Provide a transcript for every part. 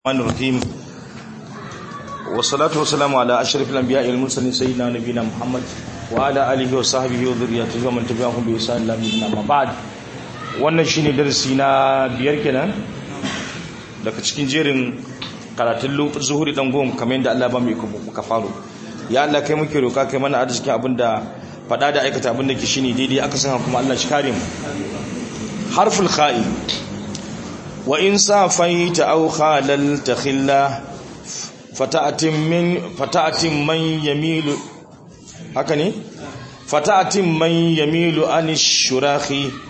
الرحمن الرحيم والصلاة والسلام على أشرف الأنبياء والمرسلين سيدنا نبينا محمد وعلى آله وصحبه وذريته ومن تبعهم بإحسان إلى يوم الدين بعد wannan shine darasi na biyar kenan daga cikin jerin karatun zuhuri dan gom kamar yadda Allah ba mu muka faro ya Allah kai muke roka kai mana arzikin abinda fada da aikata abinda ke shine daidai aka san kuma Allah shi kare mu harful kha'i وإن صافيت أو خاللت خلا فتأتي من فتأتي من يميل هكني فتأتي من يميل عن الشراخ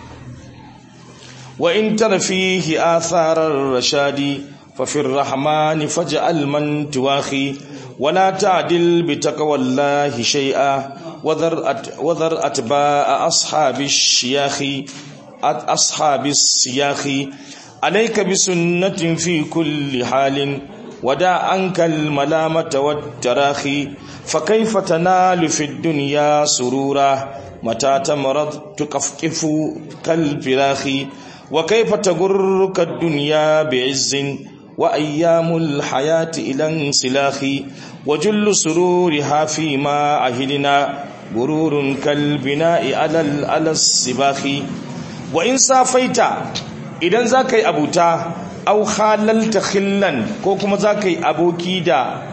وإن تر فيه آثار الرشاد ففي الرحمن فاجعل من تواخي ولا تعدل بتقوى الله شيئا وذر وذر أتباع أصحاب الشياخ أصحاب السياخ عليك بسنة في كل حال ودع عنك الملامة والتراخي فكيف تنال في الدنيا سرورا متى تمرض تقفقف كالفراخ وكيف تغرك الدنيا بعز وأيام الحياة إلى انسلاخ وجل سرورها فيما عهدنا غرور كالبناء على السباخ وإن صافيت idan za ka yi abuta au halalta khillan ko kuma za ka yi aboki da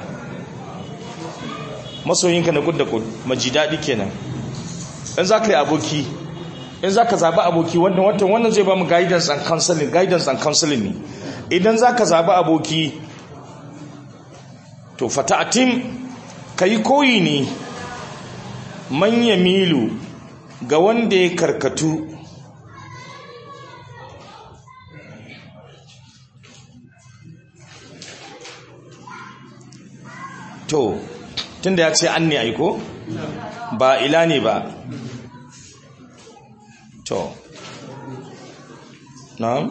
masoyinka na kudda kud maji daɗi kenan in za ka yi aboki in za ka zaɓi aboki wannan watan wannan zai ba mu guidance and counseling guidance and counseling ne idan za ka zaɓi aboki to fata'atim ka yi koyi ne manya milu ga wanda ya karkatu to tunda ya ce an ne aiko ba ila ne ba to na'am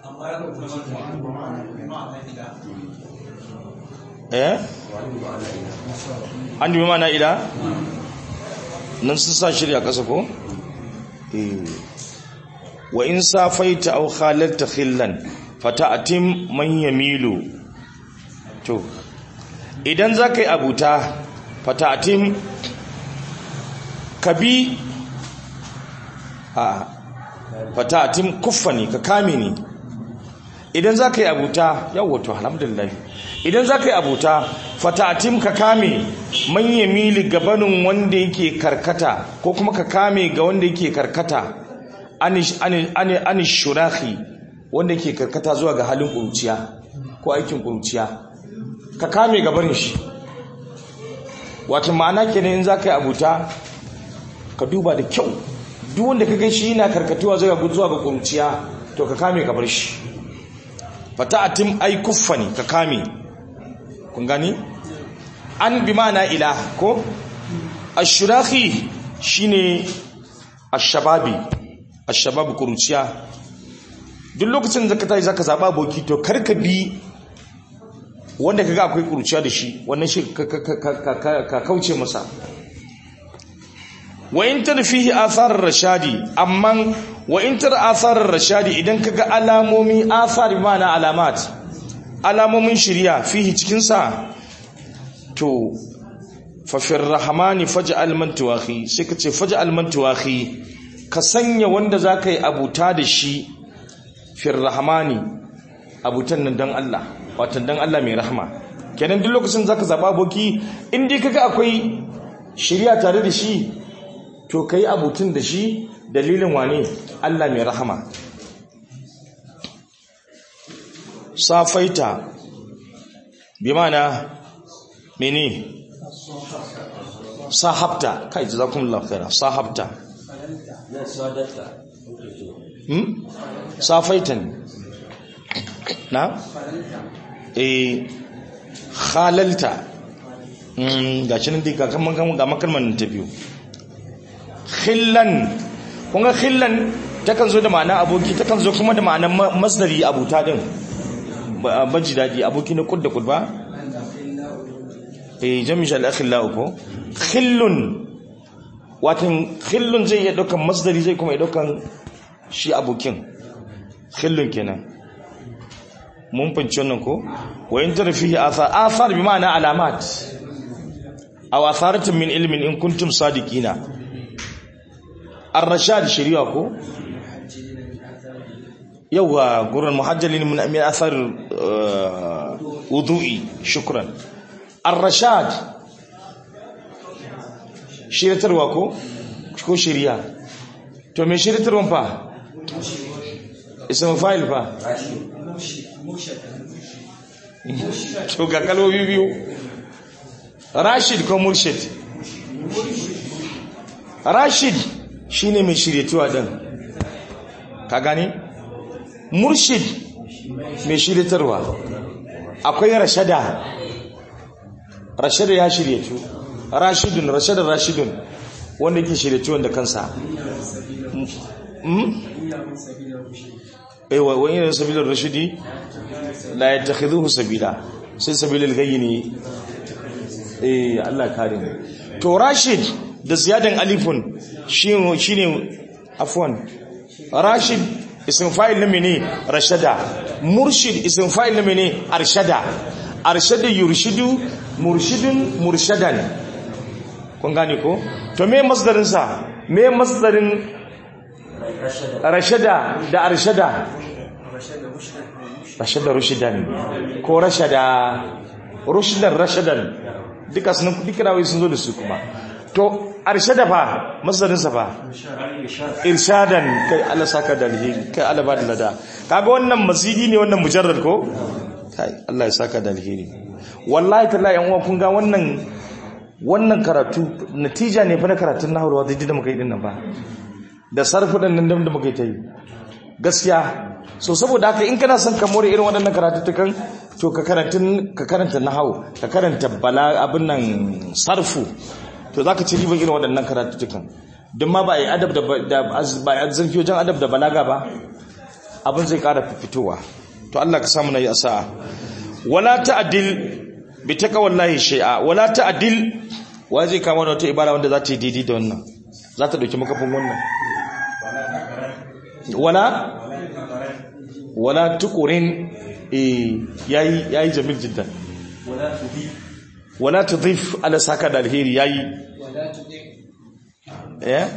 eh an dubi mana ila nan sun sa shirya ƙasa ko eh wa in safaita aw khalalta khillan fata'atim man yamilu to idan za ka yi abuta fatatim ka bi a fatatim kuffa ne ka kame ne idan za ka yi abuta yawwato alhamdulillah idan za ka yi abuta fatatim ka kame manya mili gabanin wanda yake karkata ko kuma ka kame ga wanda yake karkata anish shurahi wanda yake karkata zuwa ga halin ƙuruciya ko aikin ƙuruciya ka kame gabarin shi wato ma'ana kenan in za ka yi abuta ka duba da kyau duk wanda ka gan shi yana karkatuwa zuwa zuwa ga kuruciya to ka kame gabar shi fata'atim ai kuffani ka kame kun gani an bi ma'ana ila ko ashurahi shine ashababi ashababu kuruciya duk lokacin da ka tayi zaka zaba aboki to karka bi wanda kaga akwai kurciya da shi wannan shi ka kauce masa wa in tar fihi athar rashadi amma wa in tar athar rashadi idan kaga alamomi athar mana alamat alamomin shiriya fihi cikin sa to fa fir rahmani faj'al man tuwahi sai ka ce faj'al man tuwahi ka sanya wanda zaka yi abuta da shi fir rahmani abutan nan dan Allah watan dan Allah mai rahama kenan duk lokacin zaka zaba aboki in dai kaga akwai shiriya tare da shi to kai abutun da shi dalilin wane Allah mai rahama safaita bi mana mene sahabta kai jazakumullahu khaira sahabta hmm safaitan na? eh halalta ga shi nan dai ga makalman ta biyu khillan kunga khillan takan zo da ma'ana aboki takan zo kuma da ma'anar masdari abuta din baji daɗi aboki na kud da kud ba eh jami'ar al'akhilla ko khillun watan khillun zai iya ɗaukan masdari zai kuma iya ɗaukan shi abokin khillun kenan mun fanci wannan ko wa in tara fihi athar athar bi ma'ana alamat aw atharatin min ilmin in kuntum sadiqina ar-rashad shari'a ko yawa gurin muhajjalin min min athar wudu'i shukran ar-rashad shiritarwa ko ko shari'a to me shiritarwan fa ismu fa'il fa to ga kalmomi biyu rashid ko murshid rashid shine mai shiryatuwa din ka gane murshid mai shiryatarwa akwai rashada rashada ya shiryatu rashidun rashada rashidun wanda yake shiryatuwan da kansa aiwa wani irin sabilar rashidi la ya takhidhuhu sabila sai sabilal gayyi ne eh Allah kare mu to rashid da ziyadan alifun shine shine afwan rashid ism fa'il na mene rashada murshid ism fa'il na mene arshada arshada yurshidu murshidun murshadan kun gane ko to me masdarin sa me masdarin rashada da arshada rashada rushidan ko rashada rushidan rashadan duka sun duka rawai sun zo da su kuma to arshada fa masdarin sa fa irshadan kai Allah saka da alheri kai Allah ba da lada kaga wannan masidi ne wannan mujarrad ko kai Allah ya saka da alheri wallahi tallahi yan uwa kun ga wannan wannan karatu natija ne fa na karatun nahwu da da muka yi din nan ba da sarfi din nan da muka yi ta yi gaskiya so saboda haka in kana son ka more irin waɗannan karatuttukan to ka karanta ka karanta nahwu ka karanta bala abin nan sarfu to zaka ci riban irin waɗannan karatuttukan don ma ba a yi adab da ba a zurfi wajen adab da balaga ba abin zai ƙara fitowa to Allah ka samu na yi asa'a wala ta'dil bi taqwallahi shay'a wala ta'dil wa zai kama wata ibara wanda za ta yi daidai da wannan za ta dauki makafin wannan wala wala tuqurin eh yayi yayi jamil jiddan wala tudhif ala saka da alheri yayi eh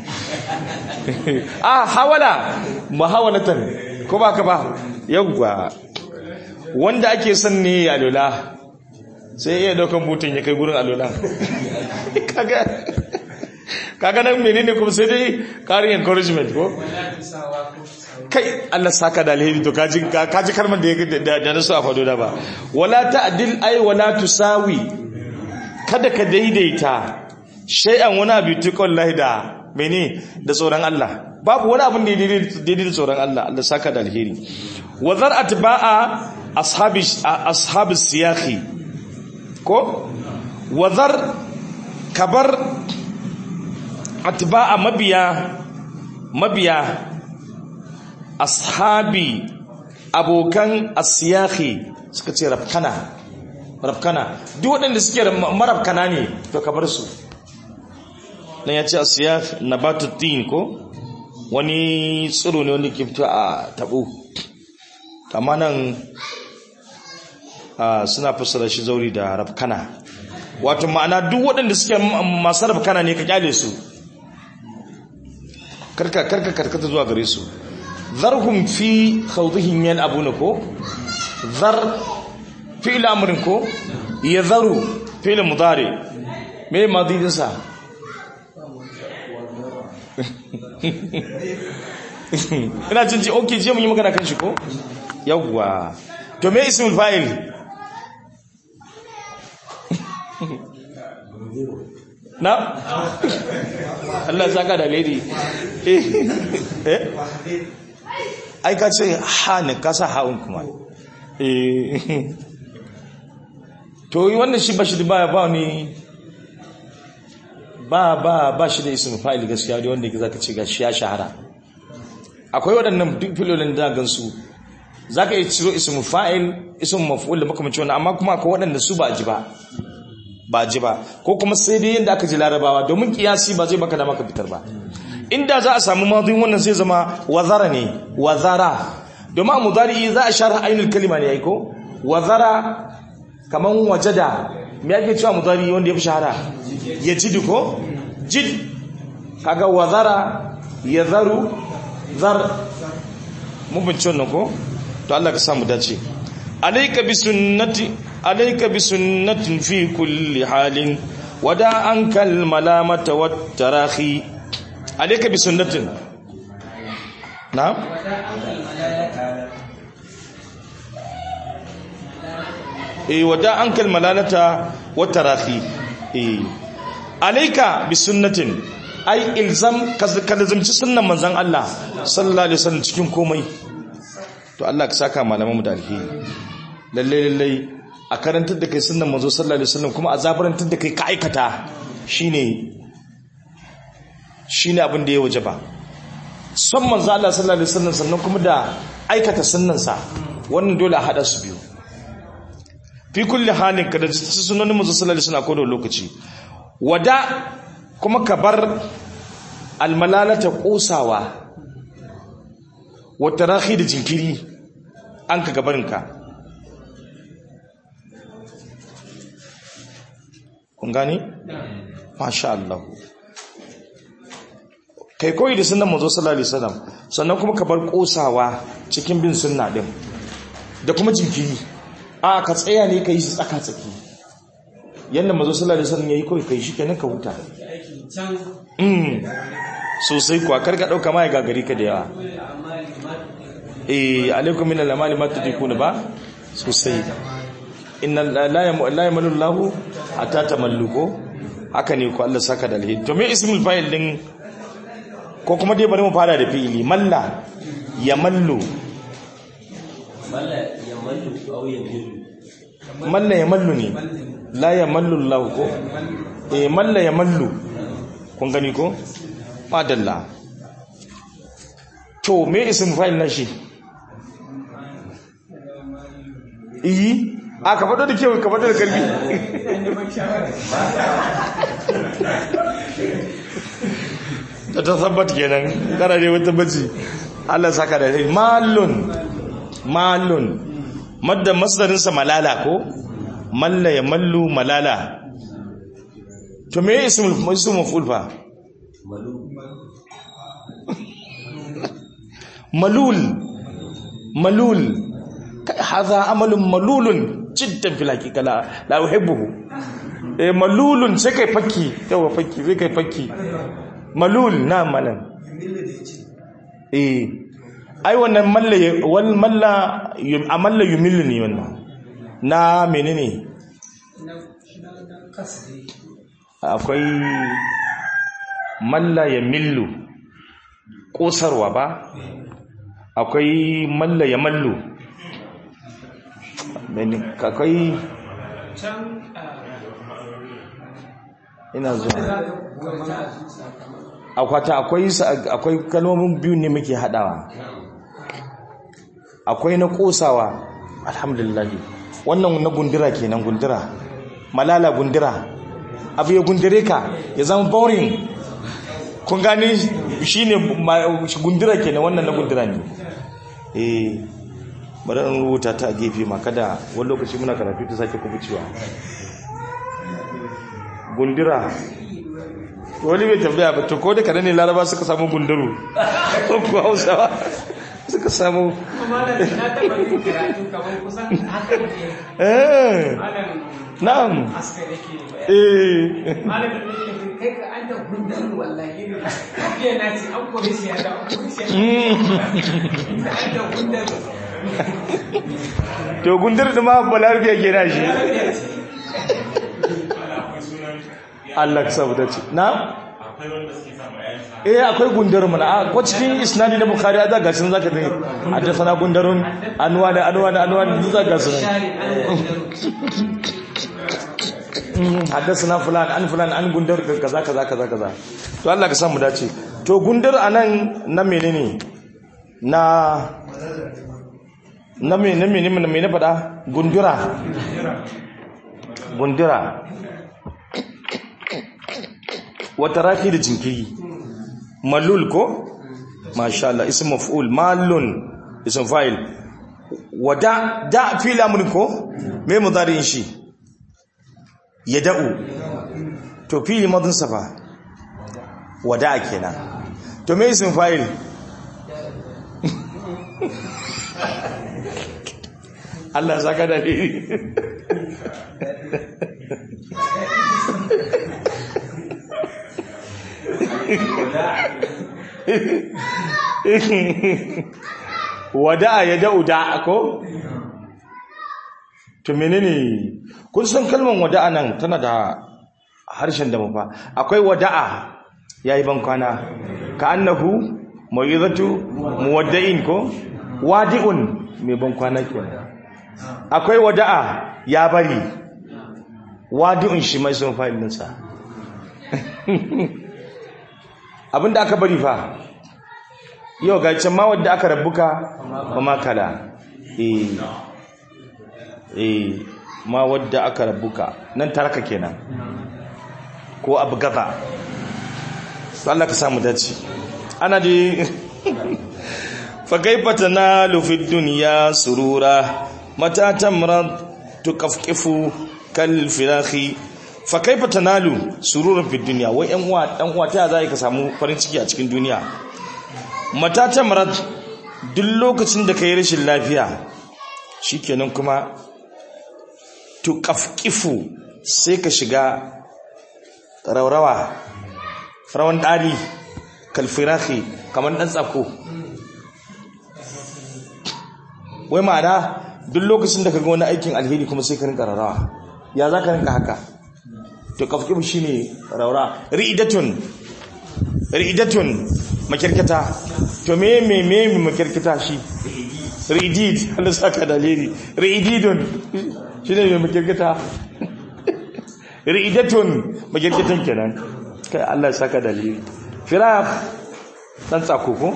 ah hawala muhawalatan ko ba ka ba yawwa wanda ake son ne alola sai iya daukan butun ya kai gurin alola kaga kaga nan menene kuma sai dai karin encouragement ko kai Allah saka da alheri to kaji kaji kalmar da da nasu a fado da ba wala ta'dil ay wala tusawi kada ka daidaita shay'an wani abu tukon lahi da mene da tsoron Allah babu wani abin da daidai da tsoron Allah Allah saka da alheri wa zar atba'a ashabi ashabi siyahi ko wa zar kabar atba'a mabiya mabiya ashabi abokan asiyahi suka ce rafkana rafkana duk waɗanda suke marafkana ne to ka bar su nan ya ce asiyah nabatuddin ko wani tsiro ne wanda ke fito a tabo amma nan suna fassara shi zauri da rafkana wato ma'ana duk waɗanda suke masu rafkana ne ka kyale su karka karka karkata zuwa gare su zarhum fi khawdihim yan abuna ko zar fi'il amrin ko yadharu fi'il mudari me madidinsa ina jin ji okay je mun yi magana kan shi ko yawwa to me ismul fa'il na Allah ya saka da lady eh ai ka ce ha ne ka sa ha'un kuma eh to yi wannan shi ba shi da baya ba ni ba ba ba shi da ismul fa'il gaskiya da wanda zaka ce gashi ya shahara akwai waɗannan duk filolin da gansu zaka yi ciro ismul fa'il ismul maf'ul da makamancin wannan amma kuma akwai waɗanda su ba ji ba ba ji ba ko kuma sai dai yanda aka ji larabawa domin kiyasi ba zai baka da maka fitar ba inda za a samu madin wannan sai zama wazara ne wazara domin a mudari za a share ainul kalima ne yayi ko wazara kaman wajada me yake cewa mudari wanda ya fi shahara ya jid ko jid kaga wazara yazaru zar mun bin wannan ko to Allah ka samu dace alayka bi sunnati alayka bi sunnatin fi kulli halin wada ankal malamata wat tarahi alayka bi sunnatin na'am eh wada ankal malalata wat tarahi eh alayka bi sunnatin ai ilzam ka lazimci sunnan manzon Allah sallallahu alaihi wasallam cikin komai to Allah ka saka malaman mu da alheri lalle lalle a karantar da kai sunnan manzo sallallahu alaihi wasallam kuma a zabarantar da kai ka aikata shine shine abin da ya wajaba son manzo Allah sallallahu alaihi wasallam sannan kuma da aikata sunnansa wannan dole a hada su biyu fi kulli halin ka da sunan manzo sallallahu alaihi wasallam ko da lokaci wada kuma ka bar almalalata kosawa wata rahi da jinkiri an ka gabarinka kun gani? masha Allah kai koyi da sunan mazo sallallahu alaihi wasallam sannan kuma ka bar kosawa cikin bin sunna din da kuma jinkiri a ka tsaya ne ka yi su tsaka tsaki yadda mazo sallallahu alaihi wasallam yayi koyi kai shi kenan ka huta mm sosai kuwa karka dauka mai gagari ka da yawa eh alaikum min al-amali ma tudikuna ba sosai inna la yamu la yamalu lahu hatta tamalluko haka ne ko Allah saka da alheri to me ismul fa'il din ko kuma dai bari mu fara da fi'ili malla yamallu malla yamallu aw yamillu malla yamallu ne la yamallu Allah ko eh malla yamallu kun gani ko madalla to me ismul fa'il na shi iyi a ka faɗo da kewa ka faɗo da karfi da ta sabbat kenan kana ne wata baci Allah saka da shi malun malun madda masdarinsa malala ko malla ya mallu malala to me ismul ismul maf'ul fa malul malul hadha amalun malulun jiddan fil haqiqa la la uhibbuhu eh malulun sai kai fakki yawa fakki sai kai fakki malul na malan eh ai wannan malla wal malla amalla yumillu ne wannan na menene akwai malla ya millu kosarwa ba akwai malla ya mallu akwai ina zuwa akwata akwai akwai kalmomin biyu ne muke hadawa akwai na kosawa alhamdulillah wannan na gundura kenan gundura malala gundura abu ya gundure ka ya zama boring kun gani shine gundura kenan wannan na gundura ne eh bari an rubuta ta a gefe ma kada wani lokaci muna karatu ta sake kubucewa gundura wani bai tambaya ba to ko da kada ne laraba suka samu gunduru ko kuwa hausawa suka samu eh na'am eh to gundur da ma balarbiya ke na shi Allah ka sabu dace na eh akwai gundur mana a ko cikin isnadi na bukhari da ga sun zaka ne haddathana gundarun anwa da anwa da anwa da zaka ga sun haddathana fulan an fulan an gundar kaza kaza kaza kaza to Allah ka samu dace to gundar anan na menene na na me na me na me na fada gundura gundura wata rafi da jinkiri malul ko masha Allah ism maf'ul malun isin fa'il wada da fili amurin ko me mudari'in shi ya da'u to fili madin safa wada kenan to me isin fa'il Allah ya saka da ne wada'a ya da'u da ko to menene kun san kalmar wada'a nan tana da harshen da mafa akwai wada'a yayi ban kwana ka annahu mawizatu muwadda'in ko wadi'un mai ban kwana kenan akwai wada'a ya bari wadi'un shi mai sun fa'il ninsa abinda aka bari fa yau ga can ma wadda aka rabbuka ba ma kala eh eh ma wadda aka rabbuka nan taraka kenan ko abu gaza Allah ka samu dace ana da fa kaifa tanalu fid dunya surura mata tamrad tukafkifu kal firahi fa kaifa tanalu sururan fid dunya wai yan uwa dan uwa ta zai ka samu farin ciki a cikin duniya mata tamrad duk lokacin da kai rashin lafiya shikenan kuma tukafkifu sai ka shiga raurawa rawan dali kal firahi kamar dan tsako wai ma'ana duk lokacin da ka ga wani aikin alheri kuma sai ka rinka raurawa ya za ka rinka haka to kafkibu shi ne raura ri'idatun ri'idatun makirkita to me me me makirkita shi ri'idid Allah saka dalili ri'ididun shi ne mai makirkita ri'idatun makirkitan kenan kai Allah saka dalili firaq dan tsako ko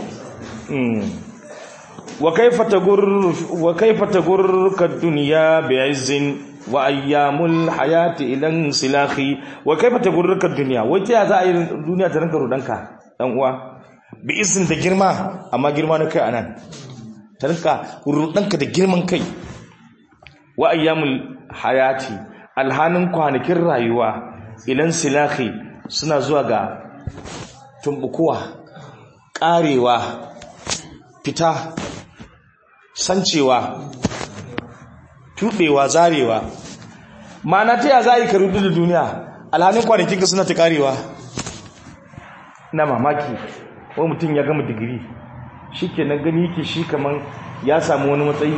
وكيف تغر وكيف تغرك الدنيا بعز وايام الحياه الى انسلاخ وكيف تغرك الدنيا wace za a yi duniya ta ranka rudanka dan uwa bi izin da girma amma girma na kai anan ta ranka rudanka da girman kai wa ayyamul hayati alhanin kwanakin rayuwa ilan silahi suna zuwa ga tumbukuwa karewa fita sancewa tuɓewa zarewa ma'ana ta ya za a yi karudu da duniya alhalin kwanakin ka suna ta karewa na mamaki wani mutum ya gama digiri shi ke na gani yake shi kamar ya samu wani matsayi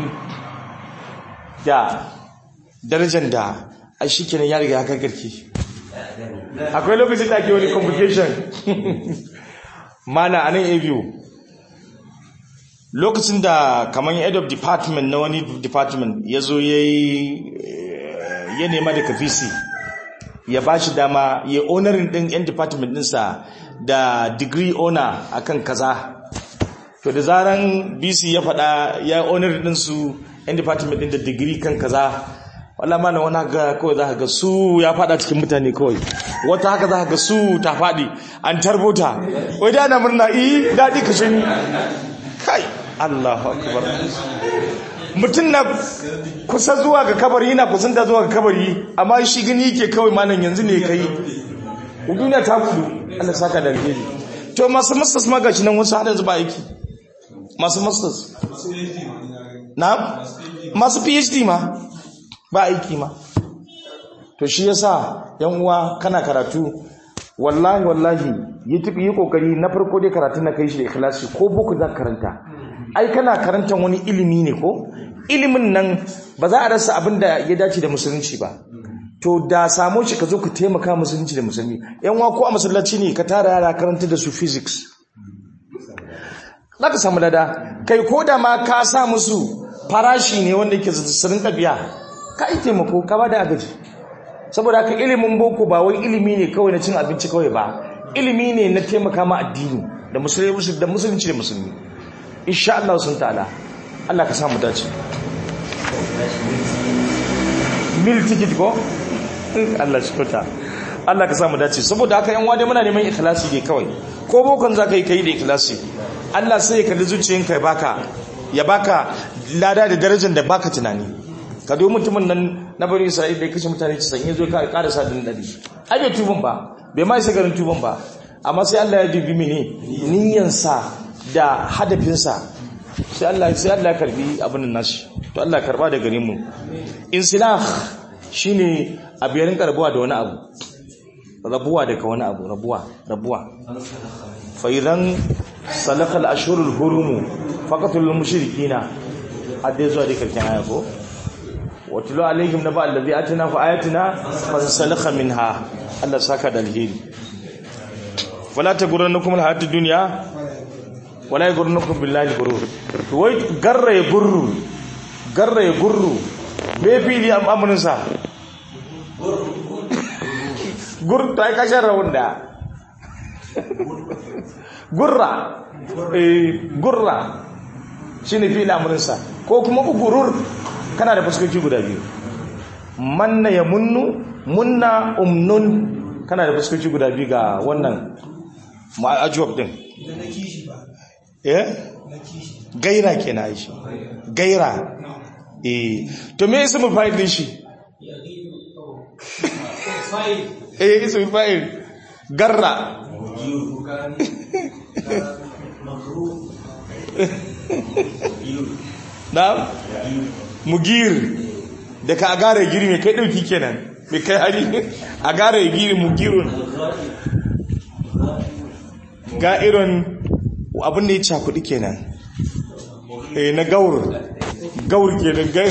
da darajar da a shi ke ya riga ya karkarki akwai lokacin da ake wani complication mana a nan abu lokacin da kamar head of department na wani department ya zo ya ya nema da kafisi ya ba shi dama ya onarin din yan department dinsa da degree owner akan kaza to da zaran bc ya faɗa ya onarin dinsu yan department din da degree kan kaza wala mana wani haka kawai za ga su ya faɗa cikin mutane kawai wata haka za ga su ta faɗi an tarbota wai da na murna iyi daɗi kashe ni kai Allahu akbar mutum na kusa zuwa ga kabari yana kusanta zuwa ga kabari amma shi gani yake kawai malam yanzu ne kai duniya ta budu Allah saka da alheri to masu masters ma gashi nan wasu hada zuba aiki masu masters na masu phd ma ba aiki ma to shi yasa yan uwa kana karatu wallahi wallahi yi tafi yi kokari na farko dai karatu na kai shi da ikhlasi ko boko za ka karanta ai kana karantar wani ilimi ne ko ilimin nan ba za a rasa abin da ya dace da musulunci ba to da samo shi ka zo ka taimaka musulunci da musulmi yan wa ko a masallaci ne ka tara yara karanta da su physics za ka samu lada kai ko da ma ka sa musu farashi ne wanda yake sirrin ɗabi'a ka yi taimako ka ba da agaji saboda haka ilimin boko ba wai ilimi ne kawai na cin abinci kawai ba ilimi ne na taimaka ma addini da musulunci da musulunci da musulmi insha Allah sun ta'ala Allah ka samu dace mil ticket ko Allah shi kuta Allah ka samu dace saboda haka yan wade muna neman ikhlasi ne kawai ko bokon zaka yi kai da ikhlasi Allah sai ya kalli zuciyanka ya baka ya baka lada da darajar da baka tunani ka do mutumin nan na bari Isra'ila da ya kashe mutane 90 yazo ka karasa din dadi ai bai tuban ba bai ma isa garin tuban ba amma sai Allah ya dubi mene niyyansa da hadafinsa sai Allah sai Allah ya karbi abin nan nashi to Allah ya karba da gare mu insilah shine abu ya rinka rabuwa da wani abu rabuwa daga wani abu rabuwa rabuwa fa idan salakal ashhurul hurum faqatul mushrikina hadde zuwa da karshen aya ko watlu alaihim naba allazi atina fa ayatina fansalakha minha Allah saka da alheri wala taghurrannakum alhayatud dunya wala yaghurrannakum billahi gurur to wai garra ya gurru garra ya gurru me fili amrin sa gur to ai kashin rawun da gurra eh gurra shine fili amrin sa ko kuma ugurur kana da fuskoki guda biyu manna ya munnu munna umnun kana da fuskoki guda biyu ga wannan ma'ajuwab din eh gaira kenan shi gaira eh to me ismul fa'il din shi eh ismul fa'il garra na mugir da ka agara giri mai kai dauki kenan mai kai hari agara giri mugirun ga irin abin da ya cakuɗi kenan eh na gaur gaur kenan gai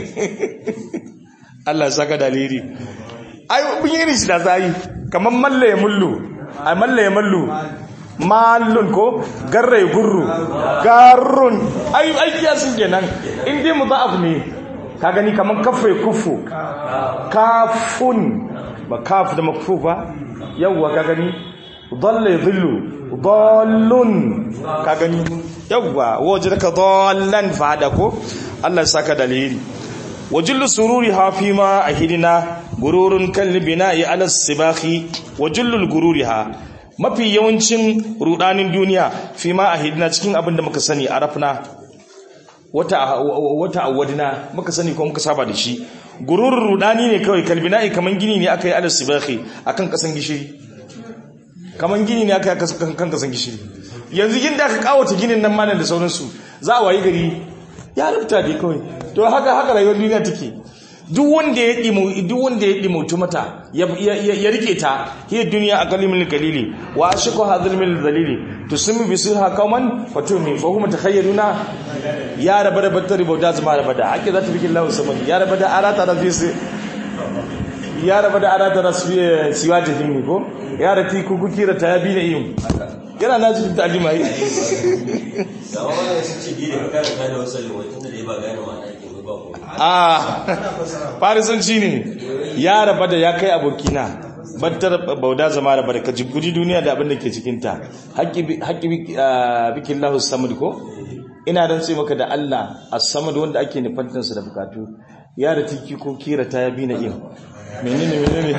Allah saka dalili ai bin yi shi da zai kamar malla ya mullu ai malla ya mullu mallun ko garra ya gurru garrun ai ai kiyasin kenan in dai mudaf ne ka gani kamar kafa kufu kafun ba kaf da makfu ba yawwa ka gani dhalla yadhillu dallun ka gani yawwa wajadaka dallan fada ko Allah ya saka dalili wajullu sururi hafi ma ahidina gururun kalbina ya ala sibahi wajullu gururiha mafi yawancin rudanin duniya fi ma ahidina cikin abin da muka sani arafna wata wata awadina muka sani ko muka saba da shi gururun rudani ne kawai kalbina kaman gini ne aka yi ala sibahi akan kasan gishiri kaman gini ne aka yi kan kasan gishiri yanzu yin da aka kawata ginin nan manan da sauransu za a wayi gari ya rubuta dai kawai to haka haka rayuwar duniya take duk wanda ya dimu duk wanda ya dimautu mata ya ya rike ta hiya duniya aqalimul qalili wa ashqu hadhal min dhalili tusmi bisirha qauman fatumi fa hum takhayyaruna ya raba da battari bauda zama raba da ake zata bikin lahu samani ya raba da arata rafisi ya raba da arata rasfi siwa jahimi ko ya rati kukukira ta yabi na iyun yana na cikin ta'alima yi da wani sun ce biyu da kakar da wasu limotun da dai ba gane ma ake ba ko a farisanci ne ya raba da ya kai abokina battar bauda zama raba da kaji guji duniya da abin da ke cikinta haƙƙi bikin lahus samad ko ina don sai maka da allah a samad wanda ake nufantansa da bukatu ya da tiki ko kira ta yabi na iya menene menene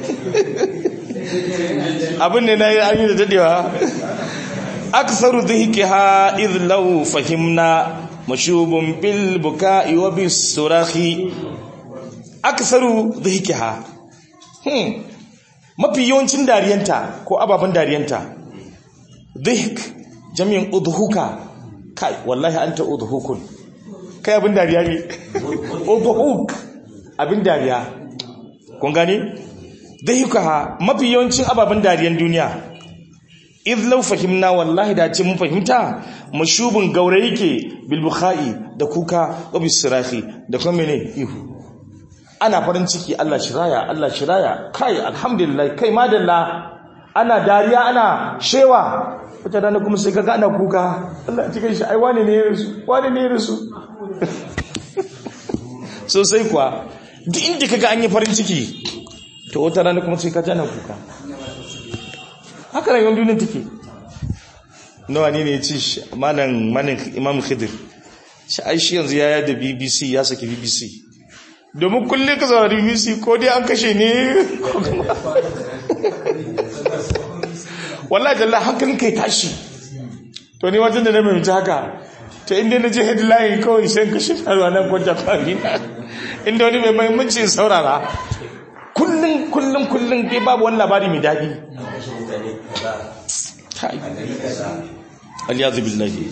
abin ne na yi an yi da dadewa aksaru dhihkiha idh law fahimna mashubun bil buka'i wa bis surahi aksaru dhihkiha hmm mafi yawancin dariyanta ko ababen dariyanta dhihk jami'in udhuka kai wallahi anta udhukun kai abin dariya ne udhuk abin dariya kun gani dhihkaha mafi yawancin ababen dariyan duniya idh law fahimna wallahi da ce mun fahimta mashubun gaure yake bil bukhai da kuka wa bisirahi da kuma mene ihu ana farin ciki Allah shiraya Allah shiraya kai alhamdulillah kai madalla ana dariya ana shewa wata dana kuma sai kaga ana kuka Allah cikin shi ai wani ne ya rasu wani ne ya rasu sosai kuwa duk inda kaga an yi farin ciki to wata rana kuma sai kaga ana kuka haka rayuwar duniya take nawa ne ne ya ci malam malam imam khidir shi ai shi yanzu ya da bbc ya saki bbc domin kullum ka zaura bbc ko dai an kashe ne wallahi jalla hankalin kai tashi to ni wajen da na mai haka ta inda na je headline kawai sai ka shi faruwa nan kwanta kwari inda wani mai mahimmanci in saurara kullum kullum kullum dai babu wani labari mai daɗi an kashe mutane kaza Kai. a gari kaza aliyazu billahi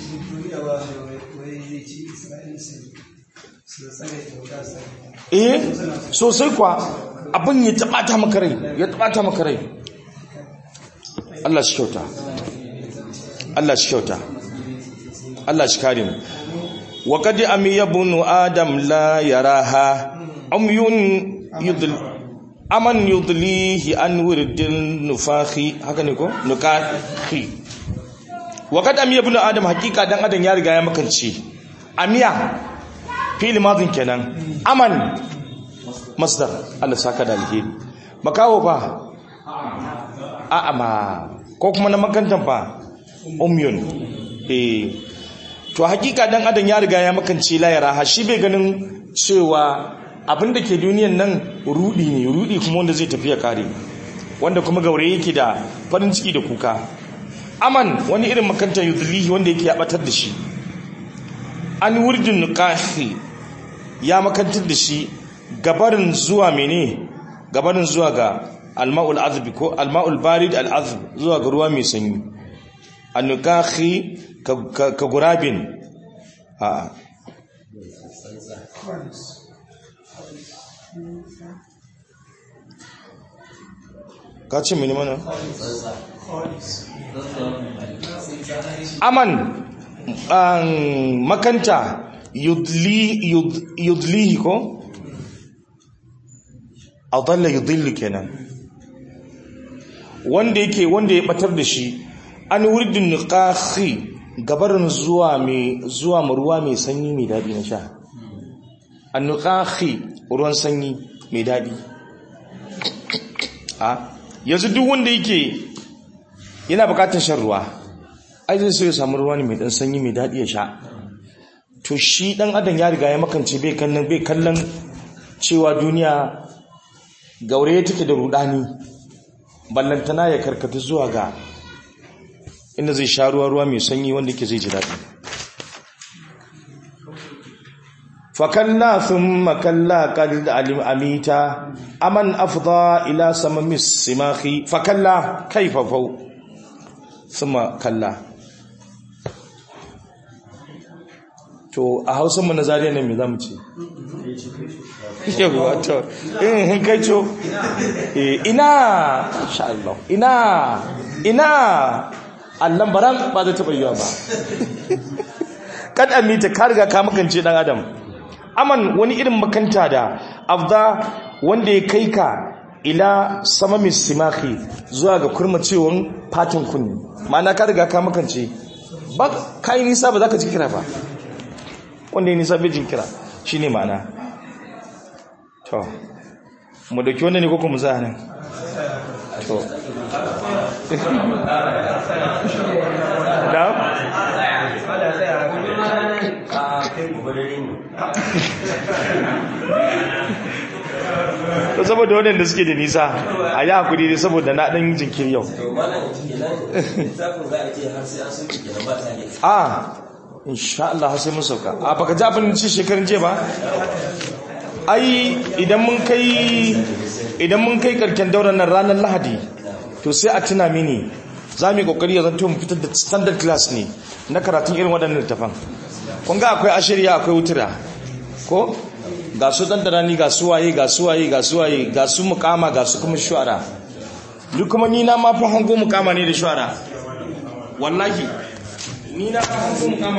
eh sosai kwa abin ya taɓata maka rai ya taɓata maka rai Allah shi kyauta Allah shi kyauta Allah shi kare mu wa qad amiya bunu adam la yaraha umyun yudl aman yudlihi an wirdil nufahi haka ne ko nukahi wa qad amiya bunu adam hakika dan adam ya riga ya makance amiya fi'il madin kenan aman masdar Allah saka da alheri makawo fa a'ama ko kuma na makantan fa umyun eh to hakika dan adam ya riga ya makance layara ha shi bai ganin cewa abin da ke duniyan nan rudi ne rudi kuma wanda zai tafi ya kare wanda kuma gaure yake da farin ciki da kuka aman wani irin makantan yudlihi wanda yake ya batar da shi an wurdin nuqahi ya makantar da shi gabarin zuwa mene gabarin zuwa ga alma'ul azbi ko alma'ul barid al'azb zuwa ga ruwa mai sanyi annukahi ka, ka, ka gurabin a ka ce mini mana aman an makanta yudli yud, yudlihi ko adalla yudillu kenan wanda yake wanda ya batar da shi an wurdin niqahi gabarin zuwa mai zuwa mu ruwa mai sanyi mai dadi na sha an niqahi ruwan sanyi mai dadi a yanzu duk wanda yake yana bukatar shan ruwa ai zai so ya samu ruwa ne mai dan sanyi mai dadi ya sha to shi dan adam ya riga ya makance bai kallon bai kallon cewa duniya gaure take da rudani ballantana ya karkata zuwa ga inda zai sha ruwa ruwa mai sanyi wanda ke zai ji daɗi fakalla thumma kalla qad alim amita aman afda ila samamis simahi fakalla kaifa fau thumma kalla to a hausa mu na zariya ne me zamu ce yawa to in kai co ina insha Allah ina ina Allah baran ba zai taba yiwa ba kad amita ka riga ka makance dan adam aman wani irin makanta da afda wanda ya kai ka ila samamis simahi zuwa ga kurmacewan fatan kunni ma'ana ka riga ka makance ba kai nisa ba za ka ji kira ba wanda ya nisa bai jin kira shine ma'ana to mu dauki wanda ne koko mu za nan to da a kai gobe dare ne to saboda waɗanda suke da nisa a yi hakuri ne saboda na ɗan jinkiri yau to malam kenan littafin za a ce har sai an soke kenan ba ta ne a insha Allah har sai mun sauka a baka ji abin ci shekarun je ba ai idan mun kai idan mun kai karken dauran nan ranar lahadi to sai a tuna mini za mu yi kokari ya zanto mu fitar da standard class ne na karatun irin waɗannan littafan kun ga akwai ashirya akwai wutura ko ga su dandarani ga su waye ga su waye ga su waye ga su mukama ga su kuma shuara duk kuma ni na ma fa hango mukama ne da shuara wallahi ni na fa hango mukama